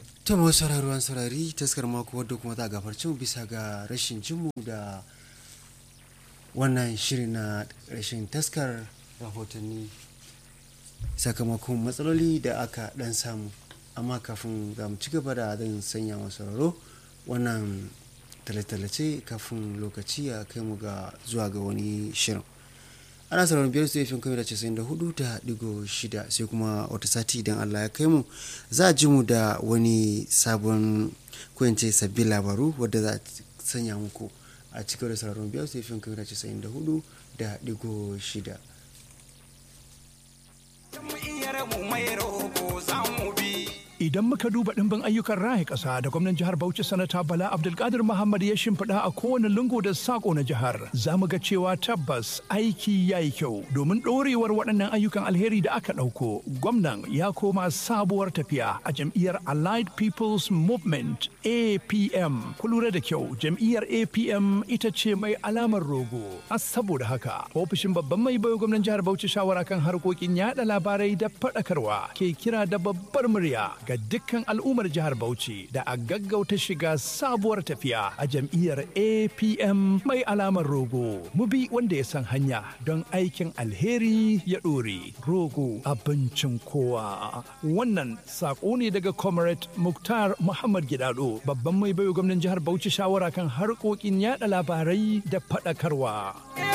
ta masu sauraruwan saurari taskar mako wadda kuma ta gafarci mu bisa ga rashin jinmu da wannan shiri na rashin taskar rahotanni sakamakon matsaloli da aka dan samu amma kafin za mu ci gaba da zan sanya masu sauraro wannan tallace kafin lokaci ya kai mu ga zuwa ga wani shirin ana sauraron biyar su yafin kamar da casa'in da hudu da digo shida sai kuma wata sati idan allah ya kai mu za a ji mu da wani sabon koyance sabbin labaru wadda za a sanya muku a cikin da sauraron biyar su yafin kamar da casa'in da hudu da digo shida Idan muka duba ɗimbin ayyukan raya ƙasa da gwamnan jihar Bauchi sanata Bala Abdulkadir Muhammad ya shimfiɗa a kowane lungu da sako na jihar, za mu ga cewa tabbas aiki ya yi kyau domin ɗorewar waɗannan ayyukan alheri da aka ɗauko. Gwamnan ya koma sabuwar tafiya a jam'iyyar Allied People's Movement APM. Ku lura da kyau, jam'iyyar APM ita ce mai alamar rogo. A saboda haka, ofishin babban mai bayo gwamnan jihar Bauchi shawara kan harkokin yaɗa labarai da faɗakarwa ke kira da babbar murya ga dukkan al'ummar jihar Bauchi da a gaggauta shiga sabuwar tafiya a jam'iyyar APM mai alamar rogo. Mu bi wanda ya san hanya don aikin alheri ya ɗore. Rogo abincin kowa. Wannan saƙo ne daga Comrade Muktar Muhammad Gidado, babban mai bayo gwamnan jihar Bauchi shawara kan harkokin yada labarai da faɗakarwa.